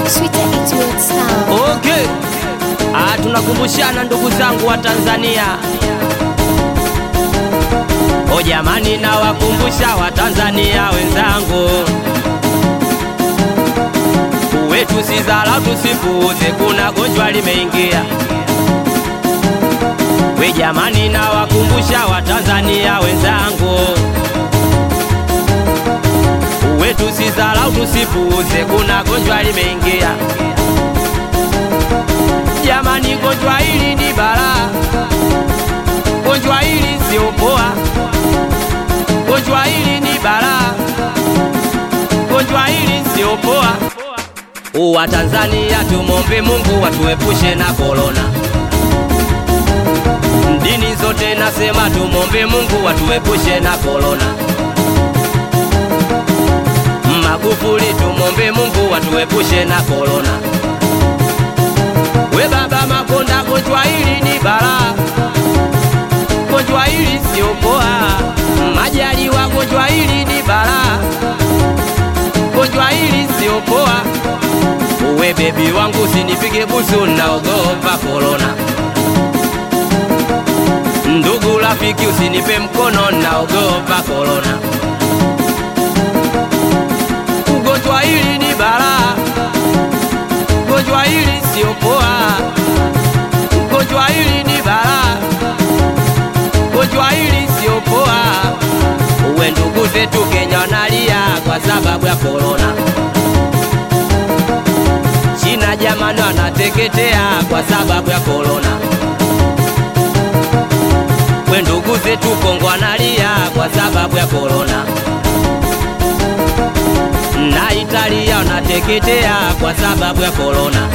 Sweeter it will sound. Okay. Ah, tunakumbushana ndugu zangu wa Tanzania. O jamani, nawakumbusha wa Tanzania wenzangu, wetu si dharau, tusipuuze, kuna gonjwa limeingia. We jamani, nawakumbusha wa Tanzania wenzangu, wetu si dharau, tusipuuze, kuna gonjwa limeingia. Jamani, gonjwa hili ni balaa, gonjwa hili sio poa, gonjwa hili ni balaa, gonjwa hili sio poa. Wa Tanzania tumombe Mungu watuepushe na korona. Dini zote nasema tumombe Mungu watuepushe na korona. Magufuli tumombe Mungu watuepushe na korona. We baba Makonda, gonjwa hili ni balaa, gonjwa hili sio poa. Majaliwa, gonjwa hili ni balaa, gonjwa hili sio poa. We bebi wangu usinipige busu, naogopa korona. Ndugu rafiki, usinipe mkono, naogopa korona. Ugonjwa hili ni balaa gonjwa hili sio poa, gonjwa hili ni balaa, gonjwa hili sio poa. Uwe ndugu zetu Kenya wanalia kwa sababu ya korona. China jamani wanateketea kwa sababu ya korona. We ndugu zetu Kongo wanalia kwa sababu ya korona na Italia wanateketea kwa sababu ya korona.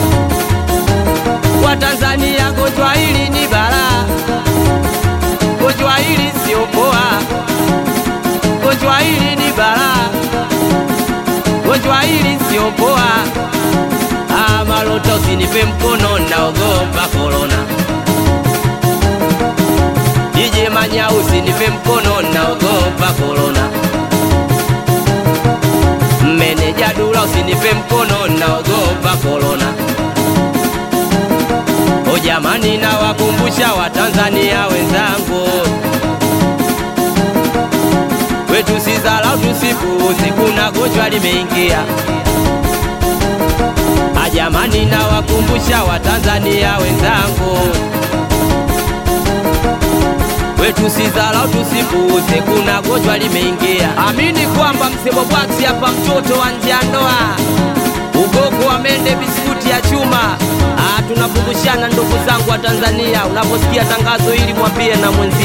Kwa Tanzania gonjwa hili ni balaa, gonjwa hili sio poa, gonjwa hili ni balaa, gonjwa hili sio poa. Ah, Malota usinipe mkono, naogopa korona. DJ Manya usinipe mkono, naogopa korona. Meneja Dula usinipe mkono, naogopa korona. O jamani, nawakumbusha Watanzania wenzangu, wetu si dharau, tusipuuze, kuna gonjwa limeingia. A jamani, nawakumbusha Watanzania wenzangu, wetu si dharau, tusipuuze, kuna gonjwa limeingia. Amini kwamba msemo bwaksi hapa, mtoto wa nje ya ndoa, ugogo wa mende, biskuti ya chuma. Ah, tunakumbushana ndugu zangu wa Tanzania, unaposikia tangazo hili mwambie na mwenzi